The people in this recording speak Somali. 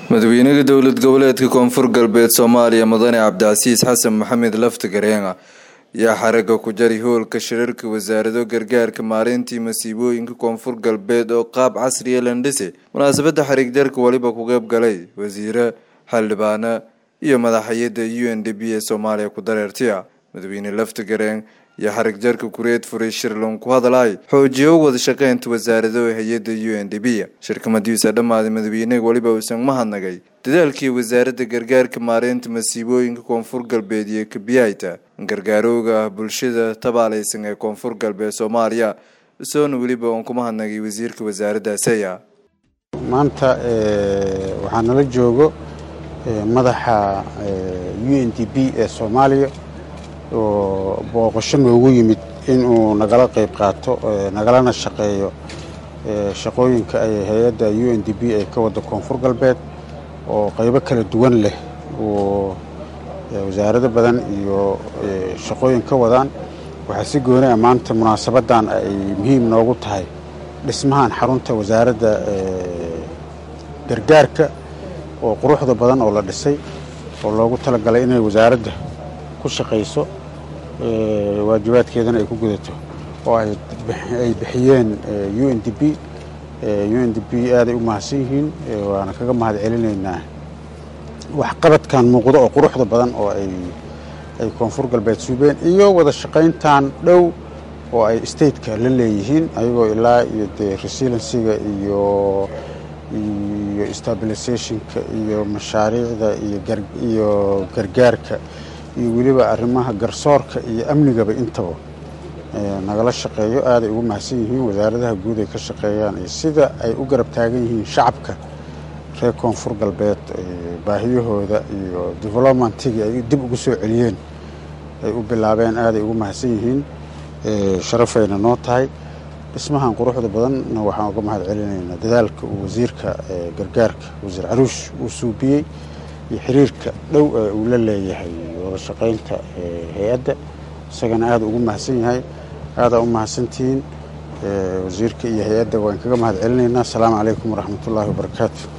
madaxweynaha dowlad goboleedka koonfur galbeed soomaaliya mudane cabdicasiis xasan maxamed lafti gareenga ayaa xaraga ku jari howlka shirarka wasaarado gargaarka maareyntii masiibooyinka koonfur galbeed oo qaab casriya landhise munaasabada xariig jarka weliba ku qeyb galay wasiire xildhibaana iyo madaxayada u n d b ee soomaaliya ku dareertiya madaxweyne lafti gareen iyo xarig jarka kureed furay shirlon ku hadalay xoojiyo wada shaqeynta wasaarado hay-ada u n d b shirka madiisa dhammaaday madaxweynaha weliba uusan mahadnagay dadaalkii wasaaradda gargaarka maareynta masiibooyinka koonfur galbeed iyo kabiyayta gargaarooga ah bulshada tabaaleysan ee koonfur galbeed soomaaliya isoona weliba uun ku mahadnagay wasiirka wasaaraddaasaya maanta waxaa nala joogo madaxa u n d b ee soomaaliya oo booqasho noogu yimid inuu nagala qayb qaato nagalana shaqeeyo shaqooyinka ay hay-adda u n d b ay ka wadda koonfur galbeed oo qaybo kala duwan leh oo wasaarado badan iyo shaqooyin ka wadaan waxaa si gooni ah maanta munaasabaddan ay muhiim noogu tahay dhismahan xarunta wasaaradda gargaarka oo quruxda badan oo la dhisay oo loogu talagalay inay wasaaradda ku shaqayso waajibaadkeedana ay ku gudato oo ay bixiyeen u n d b u n d b aaday u mahadsan yihiin waana kaga mahad celinaynaa waxqabadkan muuqdo oo quruxda badan oo ay koonfur galbeed suubeen iyo wada shaqayntan dhow oo ay stateka la leeyihiin ayagoo ilaa iyo dee resilensiga iyo iyo stabilisationka iyo mashaariicda iyo gargaarka iyo weliba arrimaha garsoorka iyo amnigaba intaba nagala shaqeeyo aaday ugu mahadsan yihiin wasaaradaha guud ay ka shaqeeyaan iyo sida ay u garab taagan yihiin shacabka reer koonfur galbeed baahiyahooda iyo developmentigii ay dib ugu soo celiyeen ay u bilaabeen aaday ugu mahadsan yihiin sharafayna noo tahay dhismahan quruxda badanna waxaan uga mahad celinaynaa dadaalka uu wasiirka gargaarka wasiir caruush uu suubiyey iyo xiriirka dhow ee uu la leeyahay wada shaqaynta hay-adda isagana aada ugu mahadsan yahay aadaa u mahadsantihiin wasiirka iyo hay-adda waan kaga mahad celinaynaa asalaamu calaykum waraxmat ullaahi wabarakaatu